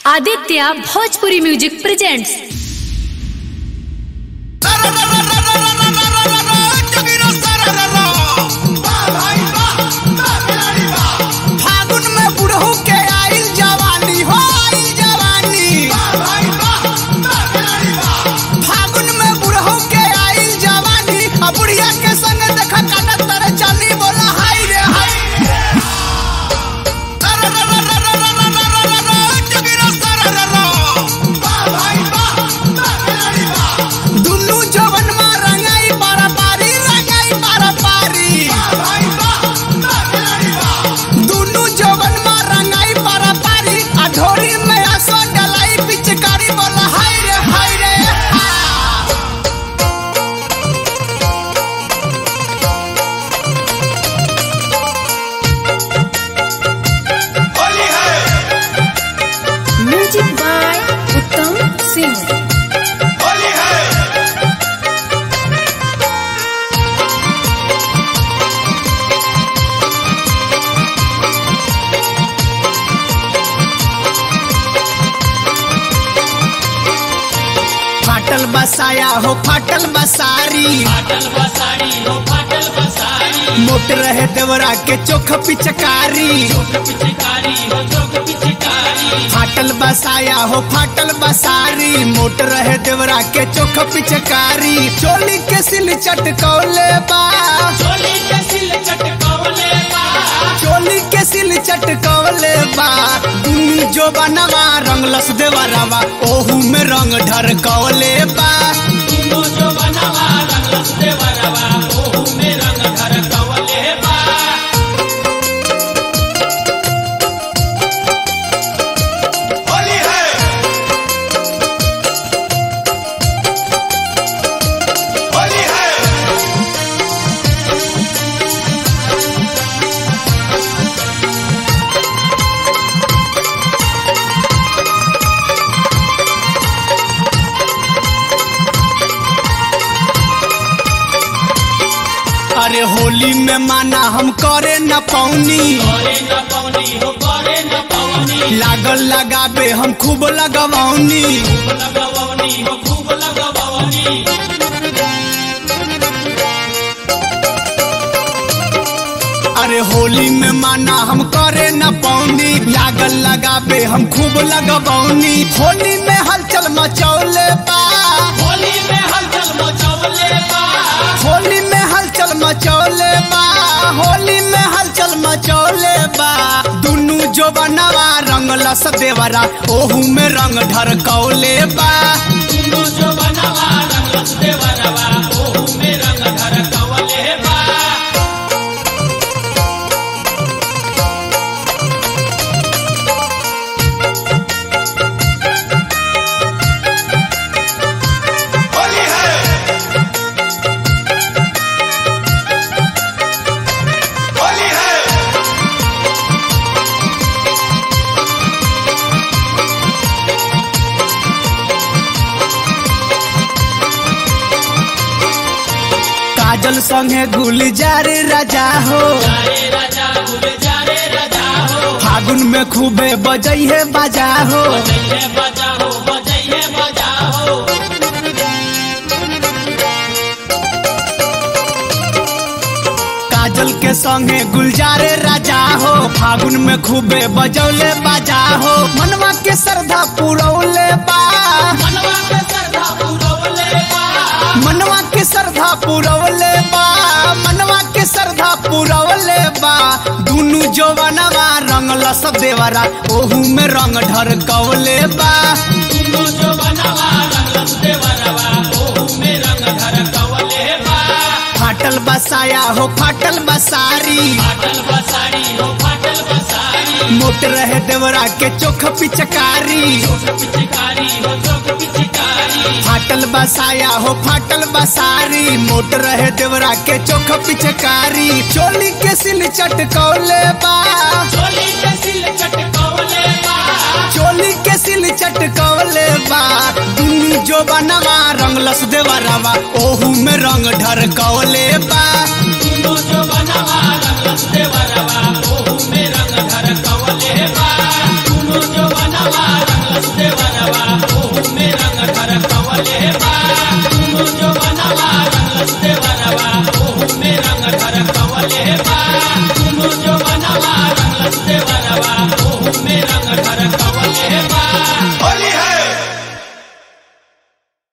Aditya Bhojpuri music presents फागुन में बुढ़ऊ के आइल जवानी हो आइल जवानी फागुन में बुढ़ऊ के आइल जवानी आ बुढ़िया के संग देखा काटत तरे चली बोला हाय रे हाय दुन्नू जवन में रंगाई पारा पारी रंगाई पारा पारी दुन्नू जवन में रंगाई पारा पारी आ ढोरी में आसो डलाई पिचकारी बोला हाय रे हाय रे हा। म्यूजिक बाय उत्तम सिंह फाटल बसाया हो फाटल बसारी मोट रहे देवरा के चोख पिचकारी फाटल बसाया हो फाटल बसारी मोट रहे देवरा के चोख पिचकारी चोली के सिल चटकौले बा चोली के सिल चटकौले बा दुनी जो बनवा रंगलस देवरवा ओहू में रंग ढरकौले बा अरे होली में माना हम करे न पौनी लागल लगाबे हम खूब लगवौनी अरे होली में माना हम करे न पौनी लागल लगाबे हम खूब लगवौनी होली में हलचल मचौले बा होली में हलचल मचौले बा होली में हलचल मचौले बा दुनू जो बनवा रंगलस देवरा ओहू में रंग ढरकौले बा काजल संगे गुलजार राजा हो फागुन में खूबे बजई है बाजा हो काजल के संगे गुलजारे राजा हो फागुन में खूबे बजौले बाजा हो मनवा के श्रद्धा पुरौले बा मनवा के श्रद्धा पुरौले बा मनवा के श्रद्धा पुरौले बा दुनू जवनवा रंगलस देवरा ओहू में रंग ढरकौले बा फाटल बसाया हो फाटल बसारी मोट रहे देवरा के चोख पिचकारी फाटल बसाया हो फाटल बसारी मोट रहे देवरा के चोख पिचकारी चोली के सिल चटकौले बा चोली के सिल चटकौले बा दुनी जो बनवा रंगलस देवरवा ओहू में रंग ढरकौले बा देवरवा ओहू में रंग धर कवले बा दुनो जो बनवा रंगलस देवरवा ओहू में रंग